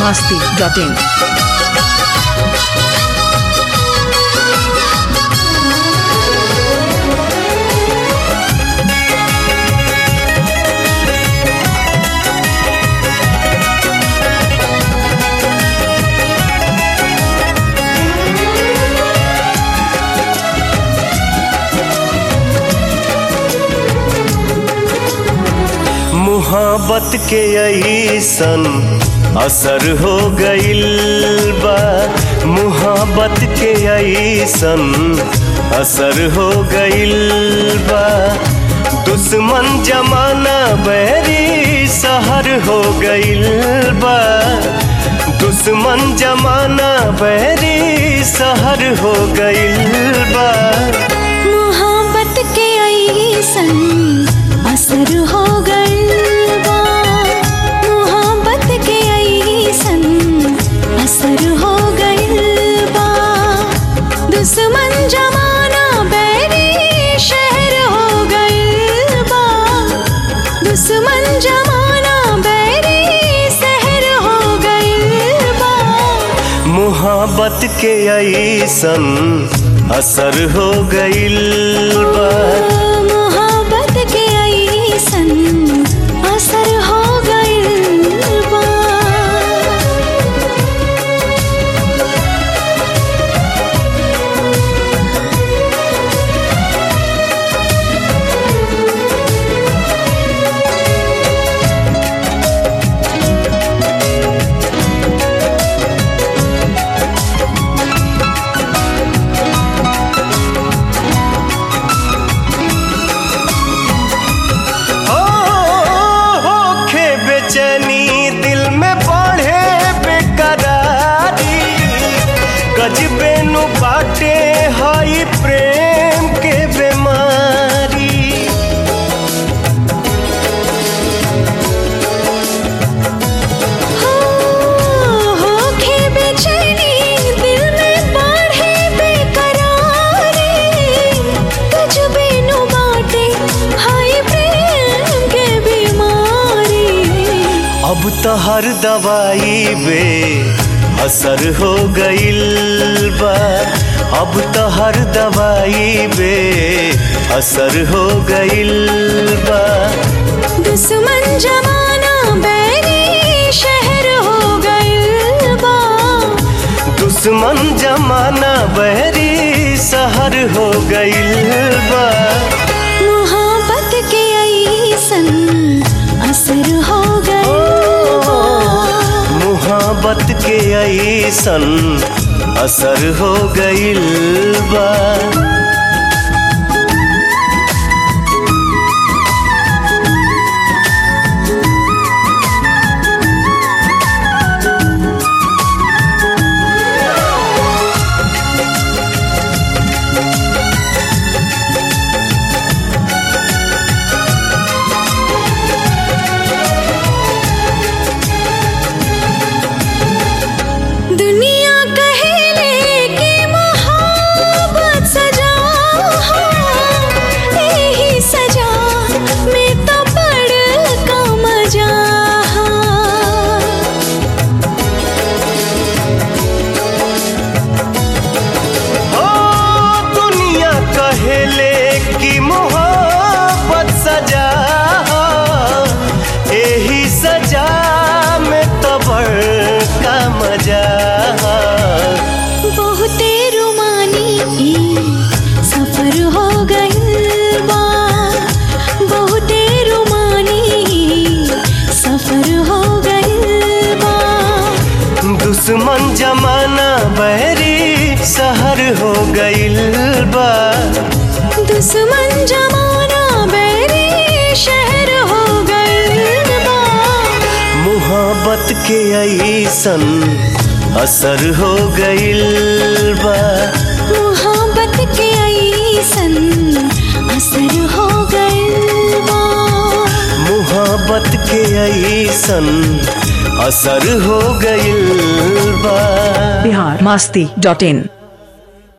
masti.in. मुहब्बत के ऐसन असर हो गइल बा मुहब्बत के ऐसन असर हो गइल बा दुश्मन जमाना बैरी सहर हो गइल बा दुश्मन जमाना बैरी सहर हो गइल बा मोहब्बत के ऐसन असर हो गइल बा मोहब्बत के ऐसन असर हो गइल बा दुश्मन जमाना बैरी शहर हो गइल बा दुश्मन जमाना बैरी शहर हो गइल बा मोहब्बत के ऐसन असर हो गइल बा मोहब्बत के ऐसन असर हो गइल बा ओ होखे बेचैनी दिल में बढ़े बेकरारी गजबे नु बाटे हई प्रेम के बीमारी हो होखे बेचैनी दिल में बढ़े बेकरारी कुछ बिनु बाटे हाय प्रेम के बीमारी अब तो हर दवाई बे असर हो गइल बा अब तो हर दवाई बे असर हो गइल बा दुश्मन जमाना बैरी शहर हो गइल बा दुश्मन जमाना बहरी सहर हो गइल बा मोहब्बत के ऐसन असर हो गइल बा मोहब्बत के ऐसन असर हो गइल बा दुनिया कहेले कि मोहब्बत सजा हो यही सजा में तो बड़का मजा हा। ओ दुनिया कहेले कि मोहब्बत सजा एही सजा में तो बड़का मजा बहुते रुमानी ई सफर हो गइल बा बहुते रुमानी ई सफर हो गइल बा दुश्मन जमाना बहरी सहर हो गइल बा दुश्मन जमाना बैरी शहर हो गइल बा मोहब्बत के ऐसन असर हो गइल बा मोहब्बत के ऐसन असर हो गइल बा मोहब्बत के ऐसन असर हो गइल बा Bihar masti.in.